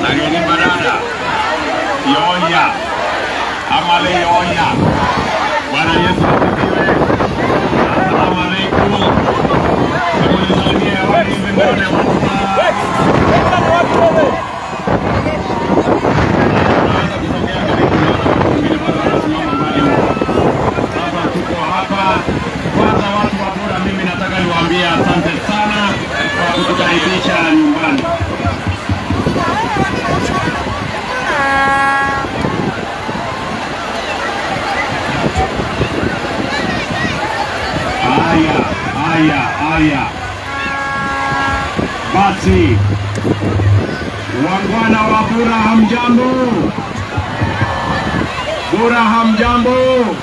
Ageni barada. Yoya. Amale yoya. Bwana Yesu asifiwe. Asalamu alaikum. Hebu nisalimie hewani hivi nione watu Unaweza kusogea karibu nione watu wengine bado wanasimama mbali huko. Sasa tuko hapa. Kwanza watu wa Bura, mimi nataka niwaambie asante sana kwa kutukaribisha nyumbani. Haya, haya, haya. Basi wangwana wa Bura, hamjambo? Bura, hamjambo?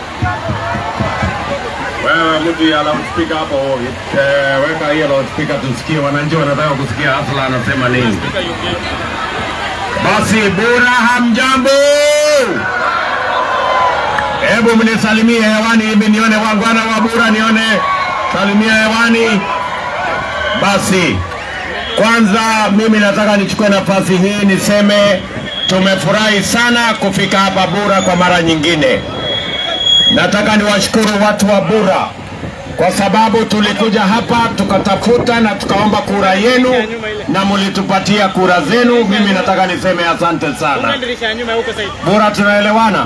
Wewe mtu ya loudspeaker hapo, eh, weka hiyo loudspeaker tusikie, wananchi wanataka kusikia Asla anasema nini. Basi Bura, hamjambo? Hebu mnisalimie hewani hivi nione wangwana wa Bura, nione salimia hewani. Basi kwanza mimi nataka nichukue nafasi hii niseme tumefurahi sana kufika hapa Bura kwa mara nyingine. Nataka niwashukuru watu wa Bura kwa sababu tulikuja hapa tukatafuta na tukaomba kura yenu na mlitupatia kura zenu. Mimi nataka niseme asante sana. dirisha ya nyuma huko sasa. Bora tunaelewana.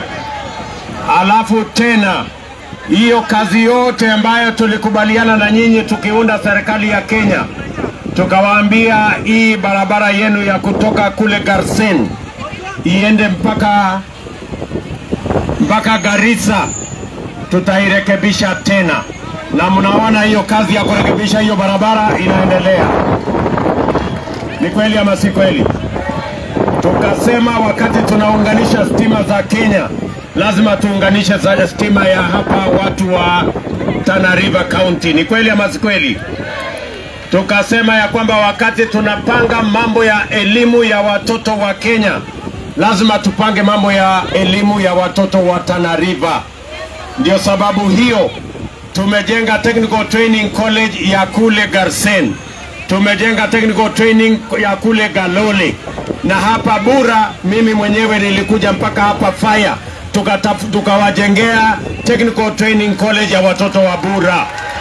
Alafu tena hiyo kazi yote ambayo tulikubaliana na nyinyi tukiunda serikali ya Kenya, tukawaambia hii barabara yenu ya kutoka kule Garsen iende mpaka mpaka Garissa, tutairekebisha tena, na mnaona hiyo kazi ya kurekebisha hiyo barabara inaendelea. Ni kweli ama si kweli? tukasema wakati tunaunganisha stima za Kenya lazima tuunganishe za stima ya hapa watu wa Tana River County. Ni kweli ama si kweli? Tukasema ya kwamba wakati tunapanga mambo ya elimu ya watoto wa Kenya lazima tupange mambo ya elimu ya watoto wa Tana River. Ndio sababu hiyo tumejenga Technical Training College ya kule Garsen, tumejenga Technical Training ya kule Galole, na hapa Bura mimi mwenyewe nilikuja mpaka hapa Faya tukataf- tukawajengea Technical Training College ya watoto wa Bura.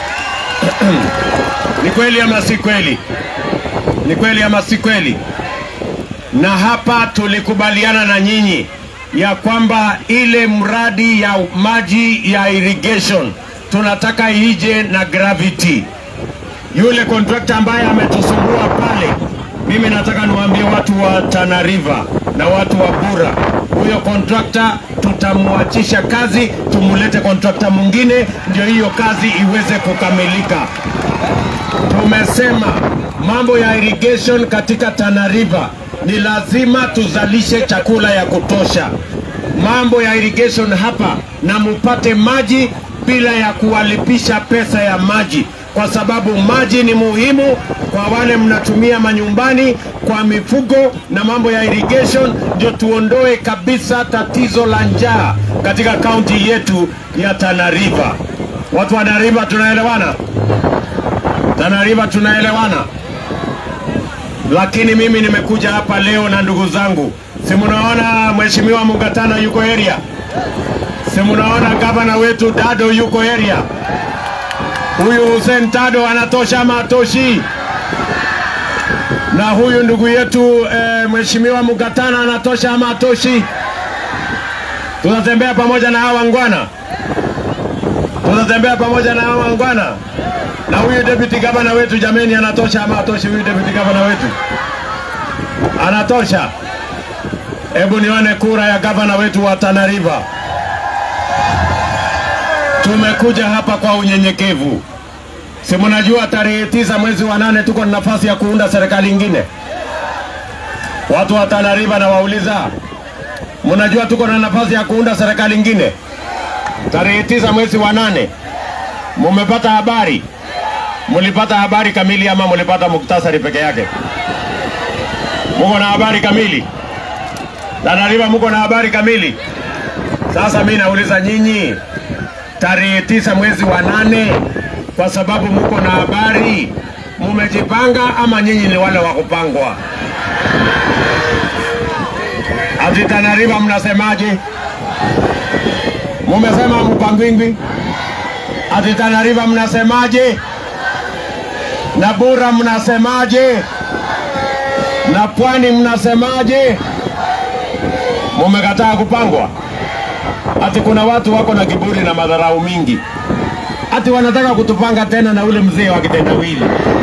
Ni kweli ama si kweli? Ni kweli ama si kweli? na hapa tulikubaliana na nyinyi ya kwamba ile mradi ya maji ya irrigation tunataka ije na gravity. Yule kontrakta ambaye ametusumbua pale, mimi nataka niwaambie watu wa Tana River na watu wa Bura, huyo kontrakta tutamwachisha kazi, tumulete kontrakta mwingine, ndio hiyo kazi iweze kukamilika. Tumesema mambo ya irrigation katika Tana River ni lazima tuzalishe chakula ya kutosha. Mambo ya irrigation hapa na mupate maji bila ya kuwalipisha pesa ya maji, kwa sababu maji ni muhimu kwa wale mnatumia manyumbani, kwa mifugo na mambo ya irrigation, ndio tuondoe kabisa tatizo la njaa katika kaunti yetu ya Tana River. Watu wa Tana River tunaelewana? Tana River tunaelewana? Lakini mimi nimekuja hapa leo na ndugu zangu, si mnaona mheshimiwa Mungatana yuko area, si mnaona gavana wetu Dado yuko area. Huyu Hussein Tado anatosha ama atoshi? Na huyu ndugu yetu eh, mheshimiwa Mungatana anatosha ama atoshi? Tunatembea pamoja na hawa wangwana, tunatembea pamoja na hawa wangwana na huyu deputy gavana wetu jameni, anatosha ama atoshi? Huyu deputy gavana wetu anatosha? Hebu nione kura ya gavana wetu wa Tana River. Tumekuja hapa kwa unyenyekevu, si mnajua tarehe tisa mwezi wa nane tuko na nafasi ya kuunda serikali ingine. Watu wa Tana River nawauliza, mnajua tuko na nafasi ya kuunda serikali ingine tarehe tisa mwezi wa nane? Mumepata habari? Mulipata habari kamili ama mulipata muktasari peke yake? Muko na habari kamili? Tana River muko na habari kamili? Sasa mi nauliza nyinyi, tarehe tisa mwezi wa nane, kwa sababu muko na habari, mumejipanga ama nyinyi ni wale wa kupangwa? Ati Tana River mnasemaje? Mumesema Mpangwingwi. Ati Tana River mnasemaje? Na Bura mnasemaje? Na Pwani mnasemaje? Mumekataa kupangwa. Ati kuna watu wako na kiburi na madharau mingi, ati wanataka kutupanga tena na ule mzee wa kitendawili.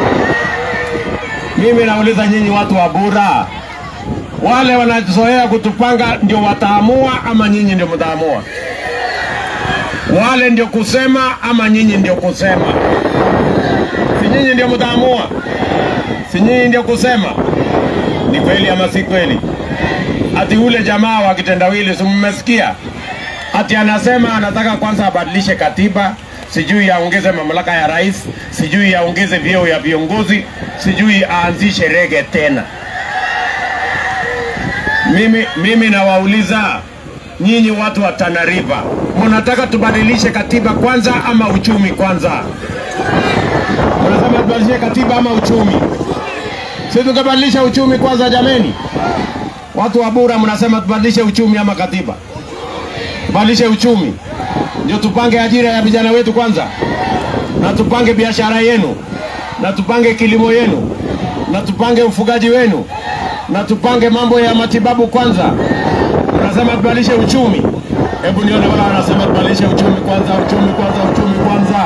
Mimi nauliza nyinyi watu wa Bura, wale wanazoea kutupanga ndio wataamua ama nyinyi ndio mtaamua? Wale ndio kusema ama nyinyi ndio kusema? Si nyinyi ndio mtaamua? Si nyinyi ndio kusema? Ni kweli ama si kweli? Ati ule jamaa wa kitendawili, si mmesikia? Ati anasema anataka kwanza abadilishe katiba, sijui aongeze mamlaka ya rais, sijui aongeze vyeo ya viongozi, sijui aanzishe rege tena. Mimi, mimi nawauliza nyinyi watu wa Tana River, mnataka tubadilishe katiba kwanza ama uchumi kwanza? Mnasema tubadilishe katiba ama uchumi? Si tukabadilisha uchumi kwanza, jameni? Watu wa Bura mnasema tubadilishe uchumi ama katiba? Tubadilishe uchumi ndio tupange ajira ya vijana wetu kwanza, na tupange biashara yenu, na tupange kilimo yenu, na tupange ufugaji wenu, na tupange mambo ya matibabu kwanza. Unasema tubadilishe uchumi. Hebu nione wala wanasema tubadilishe uchumi kwanza, uchumi kwanza, uchumi kwanza.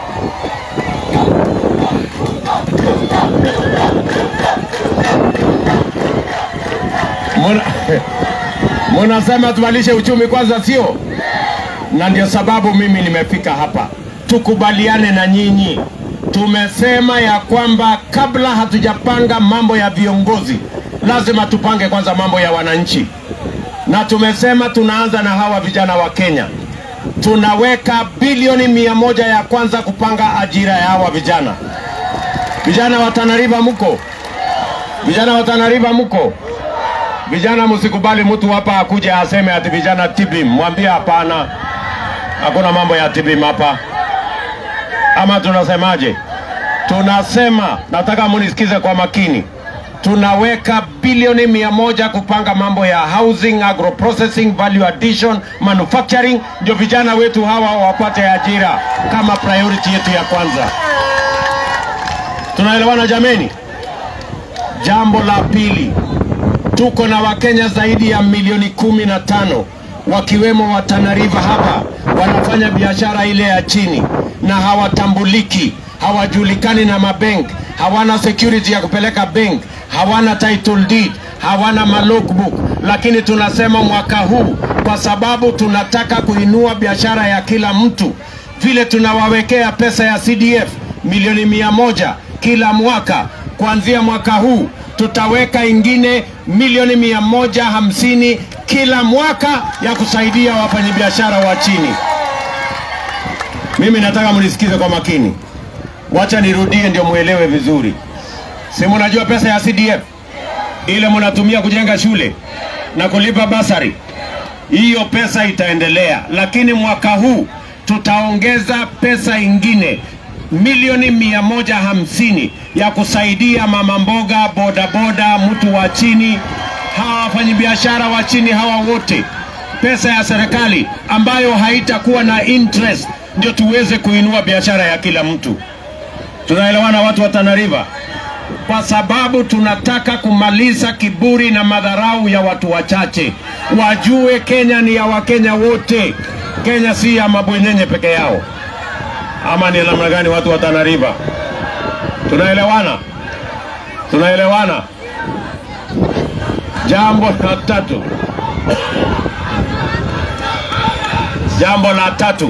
Muna- Munasema tubadilishe uchumi kwanza, sio? Na ndio sababu mimi nimefika hapa, tukubaliane na nyinyi. Tumesema ya kwamba kabla hatujapanga mambo ya viongozi, lazima tupange kwanza mambo ya wananchi, na tumesema tunaanza na hawa vijana wa Kenya. Tunaweka bilioni mia moja ya kwanza kupanga ajira ya hawa vijana. Vijana wa Tana River mko? Vijana wa Tana River mko? Vijana, msikubali mtu hapa akuje aseme ati vijana tibim. Mwambie hapana, hakuna mambo ya tibim hapa. Ama tunasemaje? Tunasema, nataka munisikize kwa makini, tunaweka bilioni mia moja kupanga mambo ya housing, agro processing, value addition, manufacturing, ndio vijana wetu hawa wapate ajira kama priority yetu ya kwanza. Tunaelewana jameni? Jambo la pili, tuko na Wakenya zaidi ya milioni kumi na tano wakiwemo wa Tana River hapa wanafanya biashara ile ya chini na hawatambuliki, hawajulikani na mabank, hawana security ya kupeleka bank, hawana title deed, hawana malogbook. Lakini tunasema mwaka huu, kwa sababu tunataka kuinua biashara ya kila mtu, vile tunawawekea pesa ya CDF milioni mia moja kila mwaka, kuanzia mwaka huu tutaweka ingine milioni mia moja hamsini kila mwaka ya kusaidia wafanyabiashara wa chini. Mimi nataka mnisikize kwa makini, wacha nirudie ndio muelewe vizuri. Si mnajua pesa ya CDF ile mnatumia kujenga shule na kulipa basari, hiyo pesa itaendelea, lakini mwaka huu tutaongeza pesa ingine milioni mia moja hamsini ya kusaidia mama mboga, bodaboda, mtu wa chini, hawa wafanyabiashara wa chini hawa wote, pesa ya serikali ambayo haitakuwa na interest, ndio tuweze kuinua biashara ya kila mtu. Tunaelewana watu wa Tana River? Kwa sababu tunataka kumaliza kiburi na madharau ya watu wachache, wajue Kenya ni ya Wakenya wote. Kenya si ya mabwenyenye peke yao ama ni namna gani watu wa Tana River? Tunaelewana? Tunaelewana? Jambo la tatu, jambo la tatu,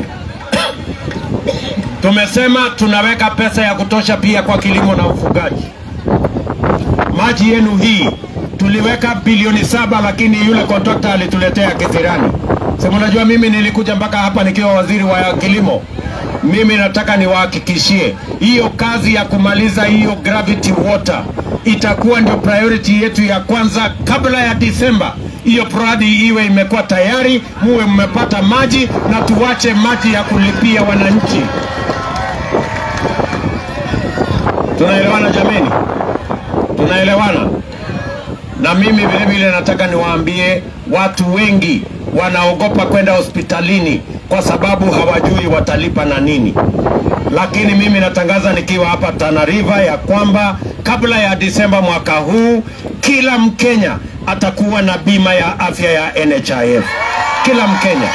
tumesema tunaweka pesa ya kutosha pia kwa kilimo na ufugaji. Maji yenu hii tuliweka bilioni saba, lakini yule kontrakta alituletea kisirani. Si mnajua mimi nilikuja mpaka hapa nikiwa waziri wa kilimo. Mimi nataka niwahakikishie hiyo kazi ya kumaliza hiyo gravity water itakuwa ndio priority yetu ya kwanza kabla ya Disemba. Hiyo mradi iwe imekuwa tayari, muwe mmepata maji na tuwache maji ya kulipia wananchi. Tunaelewana jameni? Tunaelewana? Na mimi vile vile nataka niwaambie watu wengi wanaogopa kwenda hospitalini kwa sababu hawajui watalipa na nini. Lakini mimi natangaza nikiwa hapa Tana River ya kwamba kabla ya Disemba mwaka huu kila Mkenya atakuwa na bima ya afya ya NHIF. Kila Mkenya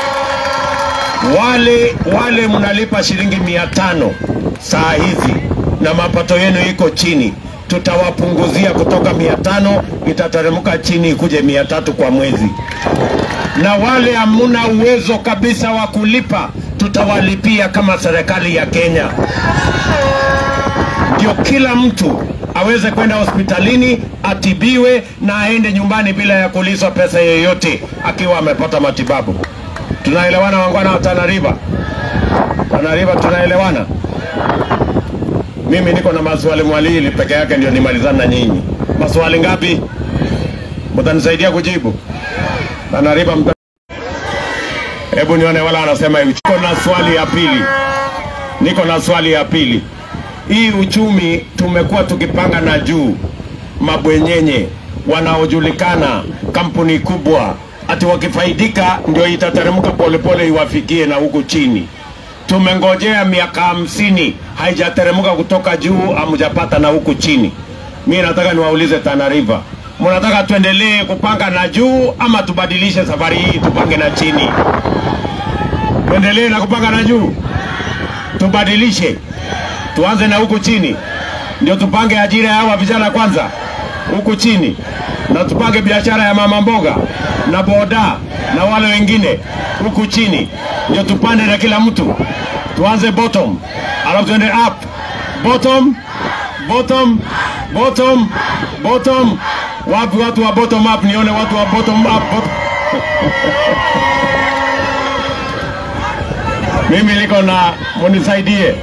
wale wale mnalipa shilingi mia tano saa hizi na mapato yenu iko chini, tutawapunguzia kutoka mia tano itateremka chini ikuje mia tatu kwa mwezi, na wale hamuna uwezo kabisa wa kulipa tutawalipia kama serikali ya Kenya, ndio kila mtu aweze kwenda hospitalini atibiwe na aende nyumbani bila ya kulizwa pesa yoyote akiwa amepata matibabu. Tunaelewana wangwana wa Tana River? Tana River tunaelewana? Mimi niko na maswali mwalili peke yake ndio nimalizana na nyinyi. Maswali ngapi? Mtanisaidia kujibu? Tana River mta... Hebu nione wala anasema hivi. Niko na swali ya pili. Niko na swali ya pili. Hii uchumi tumekuwa tukipanga na juu mabwenyenye wanaojulikana kampuni kubwa ati wakifaidika ndio itateremka polepole iwafikie na huku chini. Tumengojea miaka hamsini haijateremka kutoka juu, hamjapata na huku chini. Mi nataka niwaulize Tana River, mnataka tuendelee kupanga na juu ama tubadilishe safari hii tupange na chini? Tuendelee na kupanga na juu, tubadilishe, tuanze na huku chini, ndio tupange ajira ya hawa vijana kwanza huku chini, na tupange biashara ya mama mboga na boda na wale wengine huku chini, ndio tupande na kila mtu. Tuanze bottom, alafu tuende up. Bottom, bottom, bottom, bottom. Wapi watu wa bottom up? Nione watu wa bottom up. Bot Mimi niko na munisaidie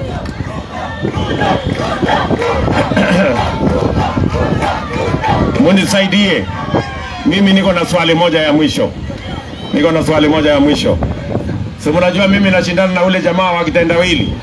munisaidie. Mimi niko na swali moja ya mwisho, niko na swali moja ya mwisho. Si mnajua mimi nashindana na ule jamaa wa kitendawili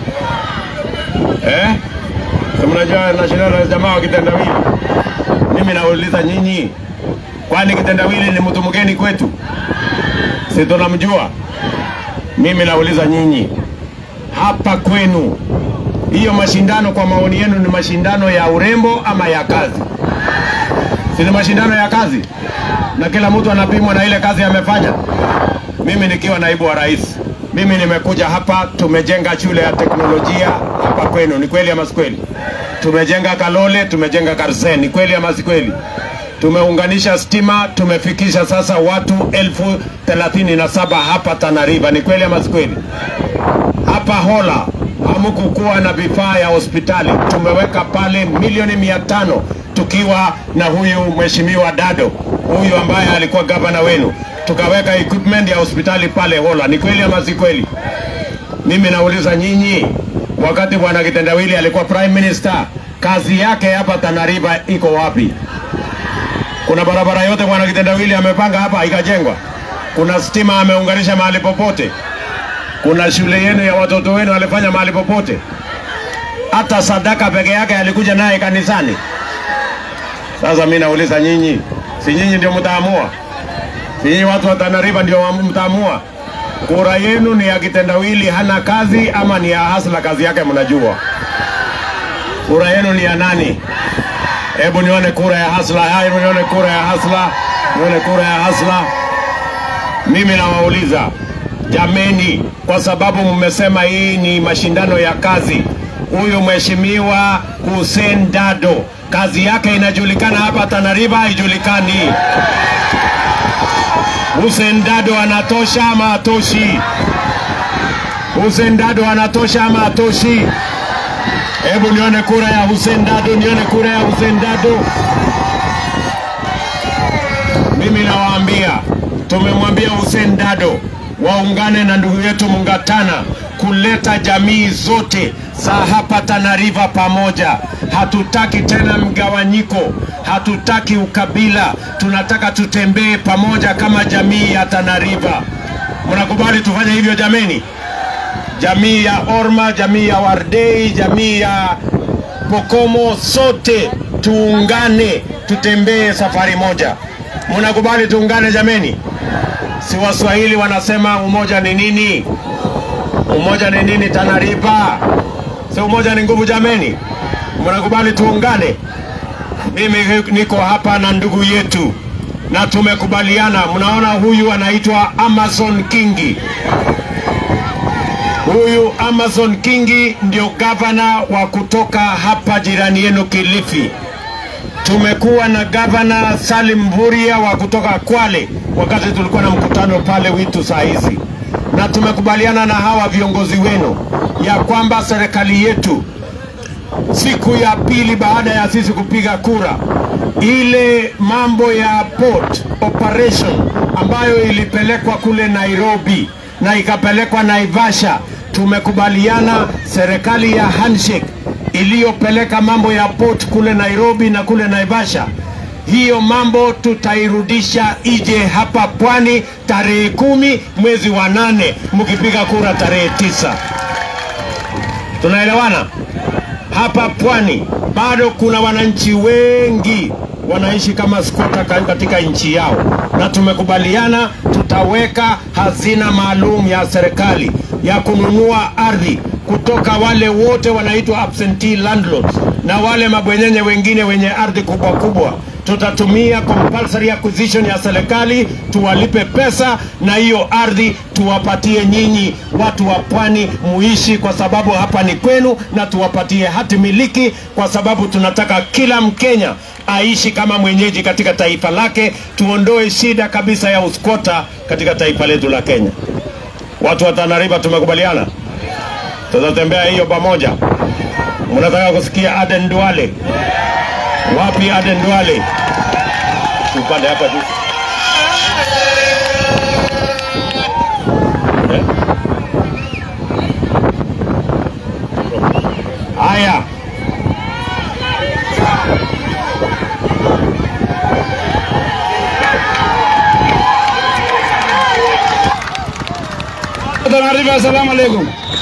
eh? Si mnajua nashindana na jamaa wa kitendawili. Mimi nauliza nyinyi, kwani kitendawili ni mtu mgeni kwetu? Si tunamjua? Mimi nauliza nyinyi, hapa kwenu hiyo mashindano kwa maoni yenu ni mashindano ya urembo ama ya kazi? Si ni mashindano ya kazi, na kila mtu anapimwa na ile kazi amefanya. Mimi nikiwa naibu wa rais, mimi nimekuja hapa, tumejenga shule ya teknolojia hapa kwenu, ni kweli ama si kweli? Tumejenga Kalole, tumejenga Karsen, ni kweli ama si kweli? Tumeunganisha stima, tumefikisha sasa watu elfu thelathini na saba hapa Tana River, ni kweli ama si kweli? Hapa Hola hamukukuwa na vifaa ya hospitali, tumeweka pale milioni mia tano tukiwa na huyu mheshimiwa Dado huyu ambaye alikuwa gavana wenu, tukaweka equipment ya hospitali pale Hola. Ni kweli ama si kweli? Mimi nauliza nyinyi, wakati bwana Kitendawili alikuwa prime minister, kazi yake hapa Tana River iko wapi? Kuna barabara yote bwana Kitendawili amepanga hapa ikajengwa? Kuna stima ameunganisha mahali popote? Kuna shule yenu ya watoto wenu alifanya mahali popote? Hata sadaka peke yake alikuja naye kanisani? Sasa mimi nauliza nyinyi, si nyinyi ndio mtaamua? Si nyinyi watu wa Tana River ndio mtaamua? Kura yenu ni ya kitendawili hana kazi ama ni ya Hasla kazi yake mnajua? Kura yenu ni ya nani? Hebu nione kura ya Hasla. Haya, hebu nione kura ya Hasla, nione kura ya Hasla. Mimi nawauliza jameni, kwa sababu mmesema hii ni mashindano ya kazi, huyu mheshimiwa Hussein Dado kazi yake inajulikana hapa Tana River, haijulikani? Hussein Dado anatosha ama atoshi? Hussein Dado anatosha ama atoshi? Hebu nione kura ya Hussein Dado, nione kura ya Hussein Dado. Mimi nawaambia, tumemwambia Hussein Dado waungane na ndugu yetu Mungatana kuleta jamii zote za hapa Tana River pamoja. Hatutaki tena mgawanyiko, hatutaki ukabila, tunataka tutembee pamoja kama jamii ya Tana River. Mnakubali tufanye hivyo jameni? Jamii ya Orma, jamii ya Wardei, jamii ya Pokomo, sote tuungane, tutembee safari moja. Mnakubali tuungane jameni? Si Waswahili wanasema umoja ni nini? Umoja ni nini? Tanariba, si umoja ni nguvu jameni? Mnakubali tuungane? Mimi niko hapa na ndugu yetu na tumekubaliana. Mnaona huyu anaitwa Amazon Kingi. Huyu Amazon Kingi ndio gavana wa kutoka hapa jirani yenu Kilifi. Tumekuwa na gavana Salim Mvurya wa kutoka Kwale wakati tulikuwa na mkutano pale Witu saa hizi, na tumekubaliana na hawa viongozi wenu ya kwamba serikali yetu siku ya pili baada ya sisi kupiga kura, ile mambo ya port operation ambayo ilipelekwa kule Nairobi na ikapelekwa Naivasha, tumekubaliana serikali ya handshake iliyopeleka mambo ya port kule Nairobi na kule Naivasha, hiyo mambo tutairudisha ije hapa pwani tarehe kumi mwezi wa nane mkipiga kura tarehe tisa. Tunaelewana? hapa pwani bado kuna wananchi wengi wanaishi kama skota katika nchi yao, na tumekubaliana tutaweka hazina maalum ya serikali ya kununua ardhi kutoka wale wote wanaitwa absentee landlords na wale mabwenyenye wengine wenye ardhi kubwa kubwa tutatumia compulsory acquisition ya serikali tuwalipe pesa na hiyo ardhi tuwapatie nyinyi watu wa pwani muishi, kwa sababu hapa ni kwenu, na tuwapatie hati miliki, kwa sababu tunataka kila Mkenya aishi kama mwenyeji katika taifa lake. Tuondoe shida kabisa ya uskota katika taifa letu la Kenya. Watu wa Tana River tumekubaliana, tutatembea hiyo pamoja. Mnataka kusikia Aden Duale? Wapi Aden Duale? Upande hapa juu. Eh? Haya. Tana River, assalamu alaikum.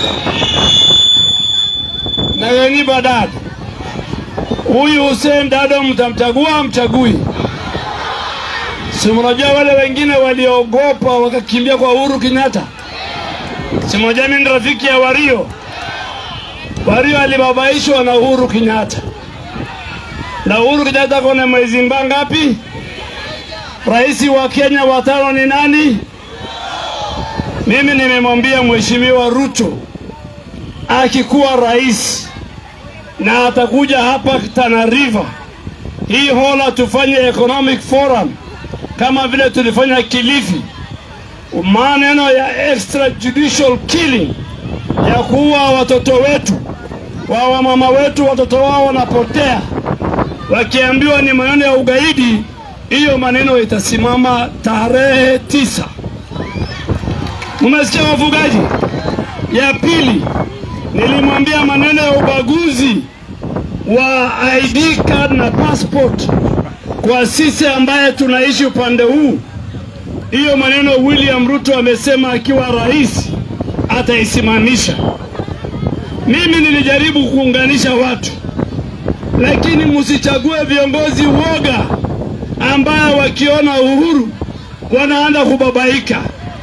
Nageni Badad, huyu Hussein Dado mtamchagua mchagui? Si mnajua wale wengine waliogopa wakakimbia kwa Uhuru Kenyatta? Si mnajua mimi ni rafiki ya Wario. Wario alibabaishwa na Uhuru Kenyatta, na Uhuru Kenyatta kona mwezi mba ngapi? Rais wa Kenya wa tano ni nani? Mimi nimemwambia Mheshimiwa Ruto akikuwa rais na atakuja hapa Tana River, hii hola tufanye economic forum kama vile tulifanya Kilifi. Maneno ya extrajudicial killing ya kuua watoto wetu wa wamama wetu, watoto wao wanapotea wakiambiwa ni maneno ya ugaidi, hiyo maneno itasimama tarehe tisa. Umesikia wafugaji? Ya pili, nilimwambia maneno ya ubaguzi wa ID card na passport kwa sisi ambaye tunaishi upande huu. Hiyo maneno William Ruto amesema akiwa rais ataisimamisha. Mimi nilijaribu kuunganisha watu, lakini msichague viongozi woga ambaye wakiona uhuru wanaanza kubabaika.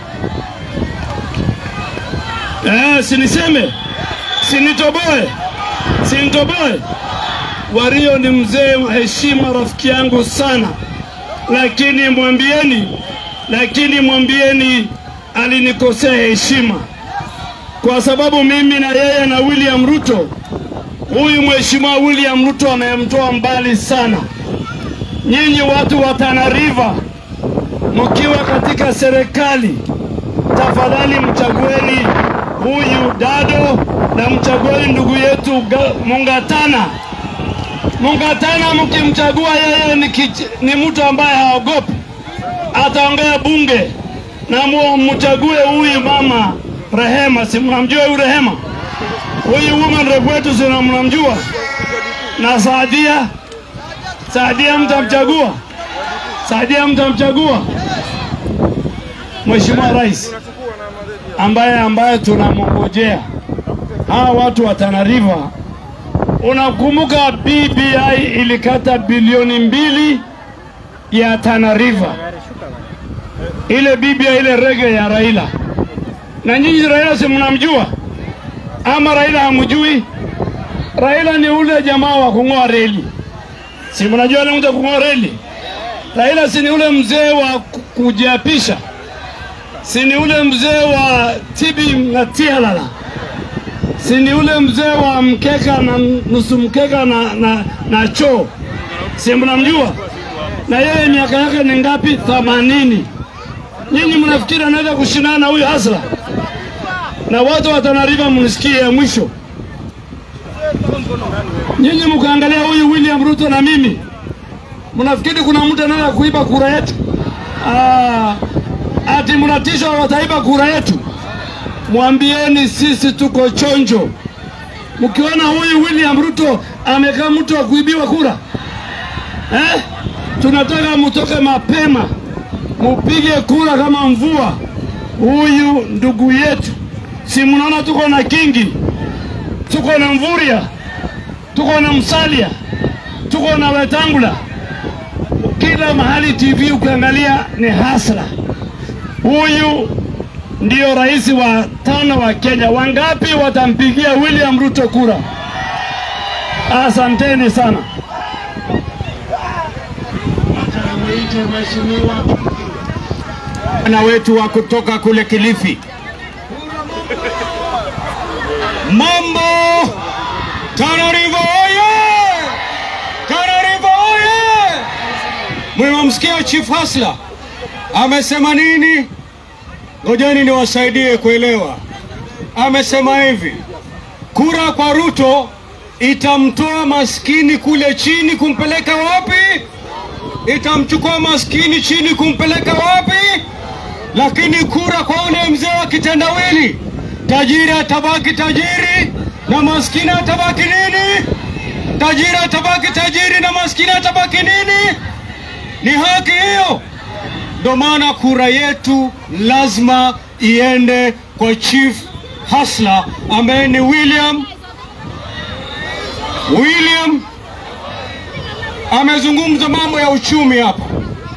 Eh, siniseme, sinitoboe, sinitoboe. Wario ni mzee wa heshima, rafiki yangu sana, lakini mwambieni, lakini mwambieni alinikosea heshima, kwa sababu mimi na yeye na William Ruto, huyu mheshimiwa William Ruto amemtoa mbali sana. Nyinyi watu wa Tana River mkiwa katika serikali, tafadhali mchagueni huyu Dado na mchagueni ndugu yetu Ga- Mungatana. Mungatana mkimchagua yeye ni, kich- ni mtu ambaye haogopi, ataongea bunge, na mu- mchague huyu mama Rehema, si mnamjua huyu Rehema? Huyu woman rep wetu si mnamjua? Na Saadia, Saadia mtamchagua, Saadia mtamchagua. Mheshimiwa Rais ambaye ambaye tunamongojea hawa watu wa Tana River Unakumbuka BBI ilikata bilioni mbili ya Tana River, ile BBI ile rege ya Raila. Na nyinyi Raila si mnamjua ama Raila hamjui? Raila ni ule jamaa wa kung'oa reli, si mnajua ile mtu wa kung'oa reli? Raila si ni ule mzee wa ku- kujiapisha, si ni ule mzee wa tibi na tialala si ni ule mzee wa mkeka na nusu mkeka na, na, na choo, si mnamjua? Na yeye miaka yake ni ngapi? Themanini. Nyinyi mnafikiri anaweza kushindana na huyu Hasla? Na watu wa Tana River mnisikie ya mwisho, nyinyi mkaangalia huyu William Ruto na mimi, mnafikiri kuna mtu anaweza kuiba kura yetu? Ah, ati mnatishwa wataiba kura yetu? mwambieni sisi tuko chonjo. Mkiona huyu William Ruto amekaa mtu wa kuibiwa kura eh? Tunataka mtoke mapema, mupige kura kama mvua. Huyu ndugu yetu, si mnaona tuko na Kingi, tuko na Mvuria, tuko na Msalia, tuko na Wetangula, kila mahali TV ukiangalia ni hasla. Huyu ndiyo rais wa tano wa Kenya. Wangapi watampigia William Ruto kura? Asanteni sana. na wetu wa kutoka kule Kilifi. Mambo Tana River oye! Tana River oye! Mmemsikia Chief Hasla amesema nini? Ngojeni niwasaidie kuelewa. Amesema hivi, kura kwa Ruto itamtoa maskini kule chini kumpeleka wapi? Itamchukua maskini chini kumpeleka wapi? Lakini kura kwa ule mzee wa kitendawili, tajiri atabaki tajiri na maskini atabaki nini? Tajiri atabaki tajiri na maskini atabaki nini? Ni haki hiyo. Ndio maana kura yetu lazima iende kwa Chief Hasla ambaye ni William William amezungumza mambo ya uchumi hapa.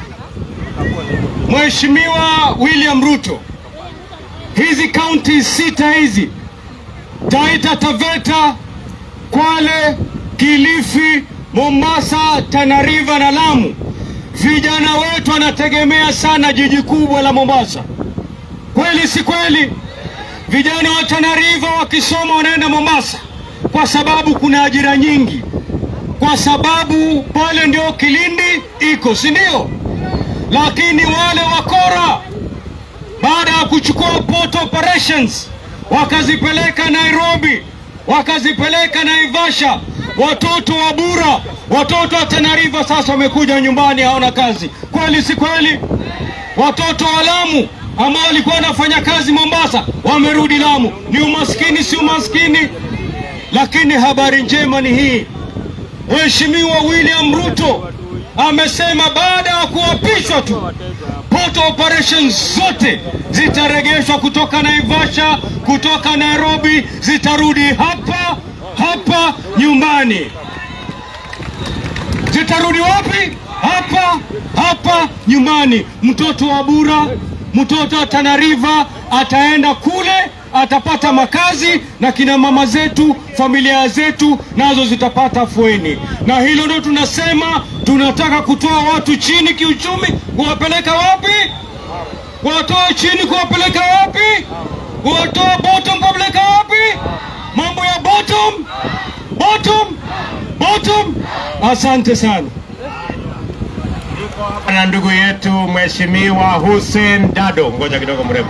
Mheshimiwa William Ruto, hizi kaunti sita hizi Taita Taveta, Kwale, Kilifi, Mombasa, Tana River na Lamu, vijana wetu wanategemea sana jiji kubwa la Mombasa. Kweli si kweli? Vijana wa Tana River wakisoma wanaenda Mombasa kwa sababu kuna ajira nyingi, kwa sababu pale ndio Kilindi iko, si ndio? Lakini wale wakora baada ya kuchukua port operations wakazipeleka Nairobi, wakazipeleka Naivasha, watoto wa Bura, watoto wa Tana River sasa wamekuja nyumbani, hawana kazi. Kweli si kweli? Watoto wa Lamu ambao walikuwa wanafanya kazi Mombasa wamerudi Lamu. Ni umaskini, si umaskini? Lakini habari njema ni hii, Mheshimiwa William Ruto amesema baada ya kuapishwa tu port operations zote zitaregeshwa kutoka Naivasha, kutoka Nairobi, zitarudi hapa hapa nyumbani. Zitarudi wapi? Hapa hapa nyumbani. Mtoto wa Bura, mtoto wa Tana River ataenda kule, atapata makazi, na kina mama zetu, familia zetu nazo zitapata afueni. Na hilo ndio tunasema, tunataka kutoa watu chini kiuchumi, kuwapeleka wapi? Kuwatoa chini, kuwapeleka wapi? Kuwatoa bottom, kuwapeleka wapi? Mambo ya bottom, bottom, bottom. Asante sana na ndugu yetu Mheshimiwa Hussein Dado. Ngoja kidogo mrembo.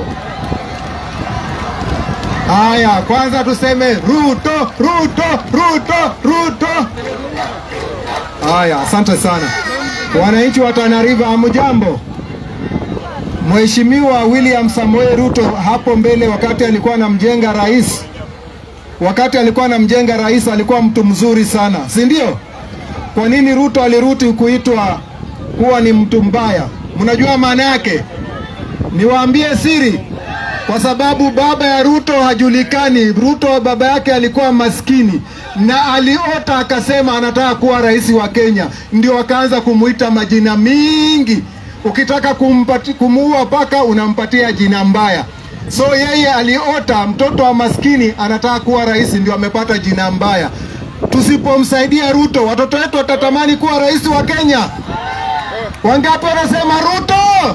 Haya, kwanza tuseme Ruto, Ruto, Ruto, Ruto. Haya, asante sana wananchi wa Tana River, hamjambo? Mheshimiwa William Samoei Ruto hapo mbele, wakati alikuwa anamjenga rais, wakati alikuwa anamjenga rais, alikuwa mtu mzuri sana, si ndio? Kwa nini Ruto aliruti kuitwa kuwa ni mtu mbaya? Mnajua maana yake? Niwaambie siri, kwa sababu baba ya Ruto hajulikani. Ruto baba yake alikuwa maskini na aliota akasema anataka kuwa rais wa Kenya, ndio akaanza kumuita majina mingi. Ukitaka kumpati, kumuua paka unampatia jina mbaya. So yeye aliota mtoto wa maskini anataka kuwa rais, ndio amepata jina mbaya. Tusipomsaidia Ruto, watoto wetu watatamani kuwa rais wa Kenya. Wangapi wanasema Ruto?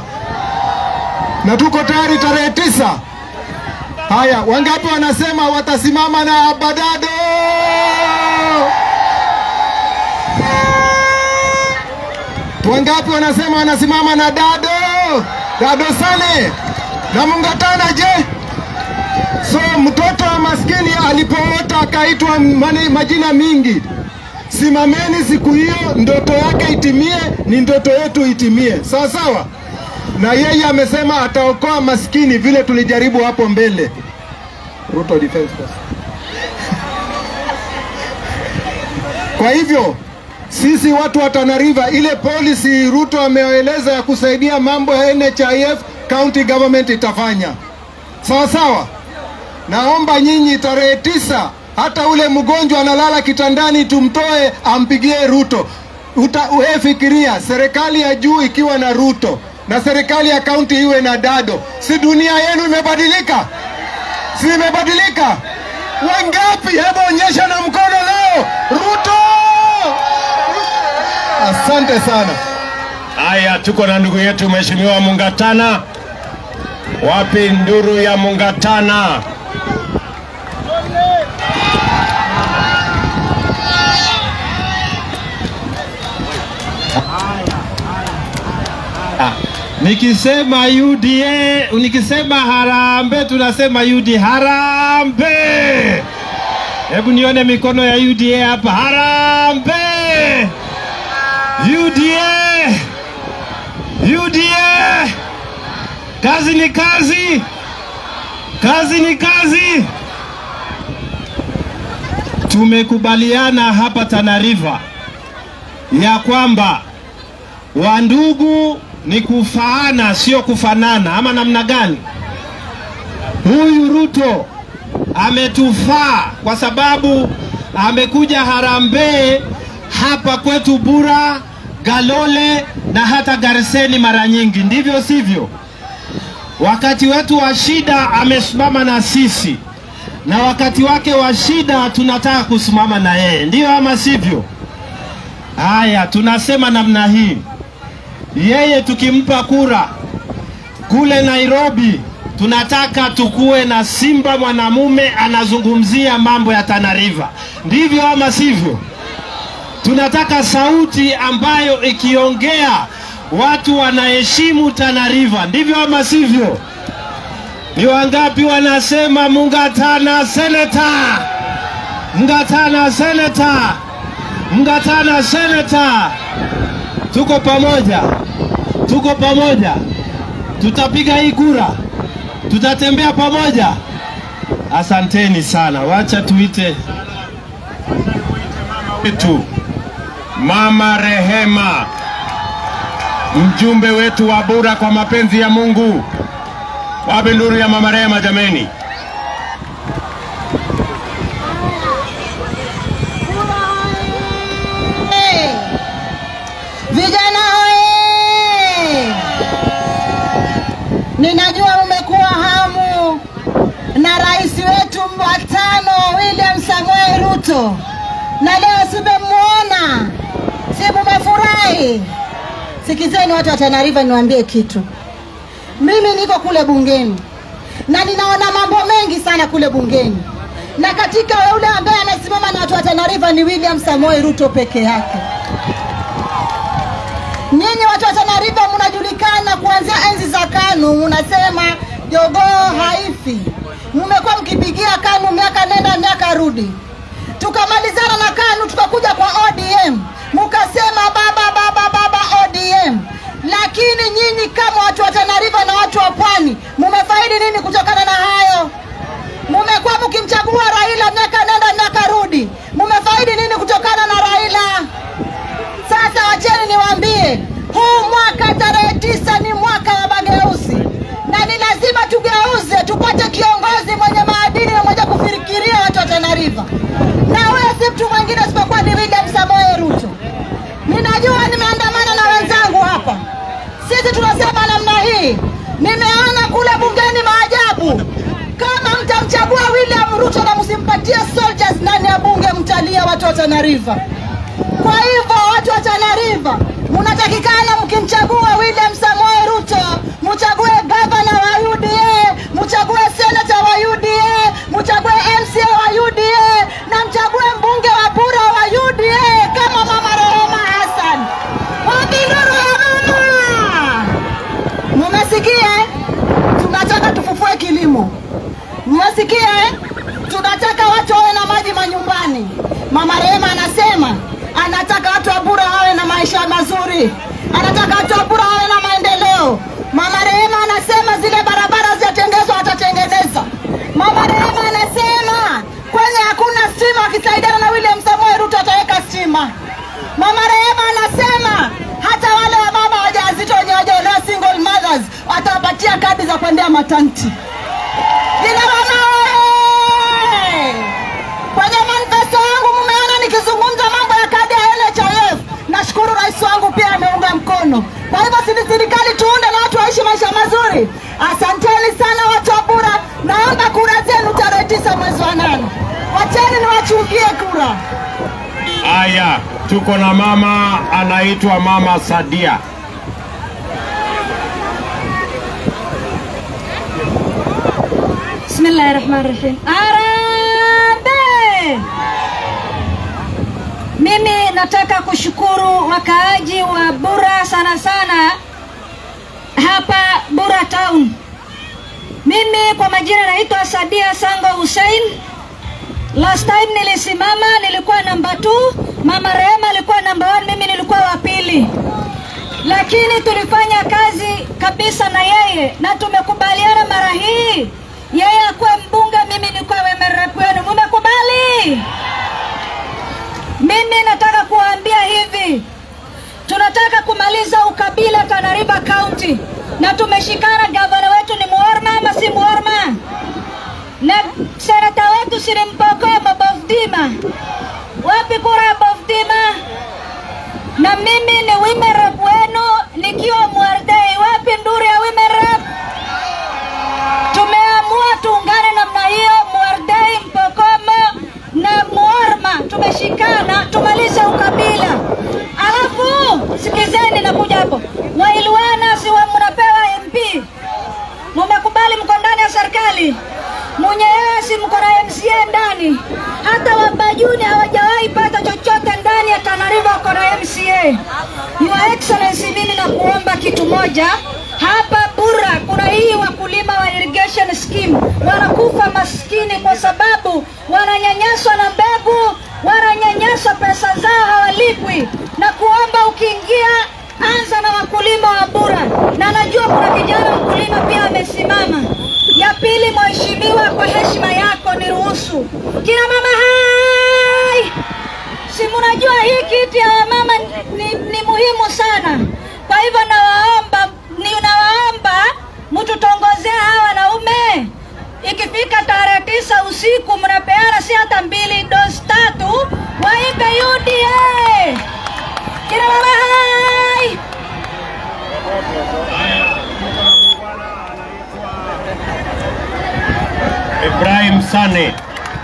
Na tuko tayari tarehe tisa. Haya, wangapi wanasema watasimama na Badado? Wangapi wanasema wanasimama na Dado? Dado Sale na Mungatana je? So mtoto wa maskini alipoota akaitwa mani- majina mingi. Simameni siku hiyo, ndoto yake itimie, ni ndoto yetu itimie, sawa sawa. Na yeye amesema ataokoa maskini vile tulijaribu hapo mbele. Ruto Defense Force. Kwa hivyo sisi watu wa Tana River, ile policy Ruto ameeleza ya kusaidia mambo ya NHIF, county government itafanya sawa sawa. Naomba nyinyi tarehe tisa, hata ule mgonjwa analala kitandani, tumtoe ampigie Ruto. Uta, uwe fikiria serikali ya juu ikiwa na Ruto na serikali ya kaunti iwe na Dado, si dunia yenu imebadilika? Si imebadilika? Wangapi? Hebu onyesha na mkono leo. Ruto! Asante sana. Haya, tuko na ndugu yetu Mheshimiwa Mungatana. Wapi nduru ya Mungatana? Nikisema UDA, nikisema harambe, tunasema UD harambe. Hebu nione mikono ya UDA hapa, harambe. UDA, UDA, kazi ni kazi, kazi ni kazi. Tumekubaliana hapa Tana River ya kwamba wandugu ni kufaana, sio kufanana, ama namna gani? Huyu Ruto ametufaa kwa sababu amekuja harambee hapa kwetu Bura, Galole na hata Garseni mara nyingi, ndivyo sivyo? Wakati wetu wa shida amesimama na sisi, na wakati wake wa shida tunataka kusimama na yeye, ndiyo ama sivyo? Haya, tunasema namna hii, yeye tukimpa kura kule Nairobi, tunataka tukuwe na simba mwanamume anazungumzia mambo ya Tana River, ndivyo ama sivyo? Tunataka sauti ambayo ikiongea watu wanaheshimu Tana River, ndivyo ama sivyo? Ni wangapi wanasema Mungatana seneta, Mungatana seneta, Mungatana seneta? Tuko pamoja, tuko pamoja, tutapiga hii kura, tutatembea pamoja. Asanteni sana, wacha tuite wetu Mama Rehema, mjumbe wetu wa Bura kwa mapenzi ya Mungu. Wapi nduru ya Mama Rehema jameni? Vijana oye! Ninajua umekuwa hamu na rais wetu wa tano William Samoei Ruto, na leo simemwona, si mumefurahi? Sikizeni watu wa Tana River, niwaambie kitu. Mimi niko kule bungeni na ninaona mambo mengi sana kule bungeni, na katika yule ambaye anasimama na watu wa Tana River ni William Samoei Ruto peke yake. Nyinyi watu wa Tana River mnajulikana kuanzia enzi za KANU, mnasema jogoo haifi. Mmekuwa mkipigia KANU miaka nenda miaka rudi. Tukamalizana na KANU tukakuja kwa ODM, mkasema baba baba baba ODM. Lakini nyinyi kama watu wa Tana River na watu wa Pwani, mumefaidi nini kutokana na hayo? Mumekuwa mkimchagua Raila miaka nenda miaka rudi, mumefaidi nini kutokana na Raila? Sasa wacheni niwaambie, huu mwaka tarehe tisa ni mwaka wa mageuzi, na ni lazima tugeuze tupate sisi tunasema namna hii. Nimeona kule bungeni maajabu. Kama mtamchagua William Ruto na msimpatie soldiers ndani ya bunge, mtalia watu wa Tana River. Kwa hivyo watu wa Tana River, mnatakikana mkimchagua William Samoei Ruto, mchague gavana wa UDA, mchague senata wa UDA, mchague MCA wa UDA na mchague mbunge wa Bura wa UDA kama Mama Rehema Hassan. Wapi nduru ya mama? Mumesikia? eh? Tunataka tufufue kilimo. Mmesikia? eh? Tunataka watu wawe na maji manyumbani. Mama Rehema anasema anataka watu wa Bura wawe na maisha mazuri, anataka watu wa Bura wawe na maendeleo. Mama Rehema anasema zile barabara zijatengezwa, atatengeneza. Mama Rehema anasema kwenye hakuna stima, akisaidiana na William Samoei Ruto ataweka stima. Mama Rehema anasema hata wale wa mama wajawazito wenye wajaolewa single mothers watawapatia kadi za kuendea matanti. Kina mama oye! Kwenye manifesto yangu mumeona nikizungumza mambo ya kadi ya NHIF. Nashukuru rais wangu pia ameunga mkono. Kwa hivyo sisi serikali tuunde na watu waishi maisha mazuri. Asanteni sana watu wa Bura, naomba kura zenu tarehe tisa mwezi wa nane. Wacheni niwachungie kura. Haya, tuko na mama anaitwa Mama Sadia. Bismillahi rahmani rahim. Arambe! Mimi nataka kushukuru wakaaji wa Bura sana sana hapa Bura town. Mimi kwa majina naitwa Sadia Sango Hussein. Last time nilisimama nilikuwa namba 2, Mama Rehema alikuwa namba 1, mimi nilikuwa wa pili lakini tulifanya kazi kabisa na yeye na tumekubaliana mara hii yeye akuwe mbunge, mimi nikuwe wemerep wenu. Mumekubali? Mimi nataka kuwaambia hivi, tunataka kumaliza ukabila Tana River County na tumeshikana. Gavana wetu ni Muorma ama si Muorma? Na senata wetu si ni Mpokoma Bofdima? Wapi kura ya Bofdima? na mimi ni women rep wenu nikiwa Mwardei. Wapi nduri ya women rep? Tumeamua tuungane namna hiyo, Mwardei, Mpokoma na Muorma tumeshikana, tumalize ukabila. Alafu sikizeni, nakuja hapo, Wailwana si wa mnapewa MP, mumekubali, mko ndani ya serikali Munyea si mko na MCA ndani, hata Wabajuni hawajawahi pata chochote ndani ya Tana River, wako na MCA. Your Excellency, mimi nakuomba kitu moja hapa Bura kuna hii wakulima wa irrigation scheme wanakufa maskini kwa sababu wananyanyaswa na mbegu, wananyanyaswa pesa zao hawalipwi, na kuomba ukiingia anza na wakulima wa Bura, na najua kuna kijana mkulima pia amesimama. Ya pili, mheshimiwa, kwa heshima yako niruhusu kina mama hai, si mnajua hii kiti ya wamama ni, ni muhimu sana. Kwa hivyo nawaomba, ninawaomba mtutongozee hawa wanaume. Ikifika tarehe tisa usiku mnapeana si hata mbili dosi tatu, waipe UDA kina mama hai. Ibrahim Sane.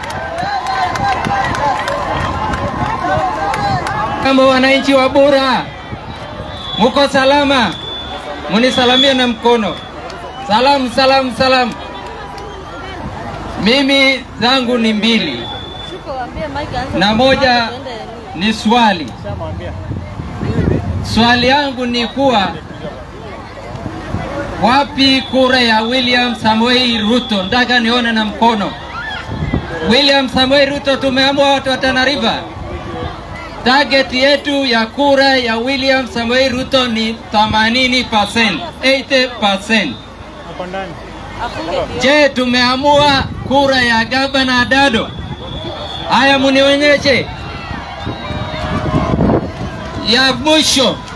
Kama wananchi wa Bura, muko salama? Munisalamie na mkono. Salamu, salamu, salamu. Mimi zangu ni mbili na moja ni swali. Swali yangu ni kuwa wapi kura ya William Samoei Ruto? Nataka nione na mkono. William Samoei Ruto, tumeamua watu wa Tana River. Target yetu ya kura ya William Samoei Ruto ni 80%, 80%. Je, tumeamua kura ya gavana Dado? Haya, munionyeshe. Ya mwisho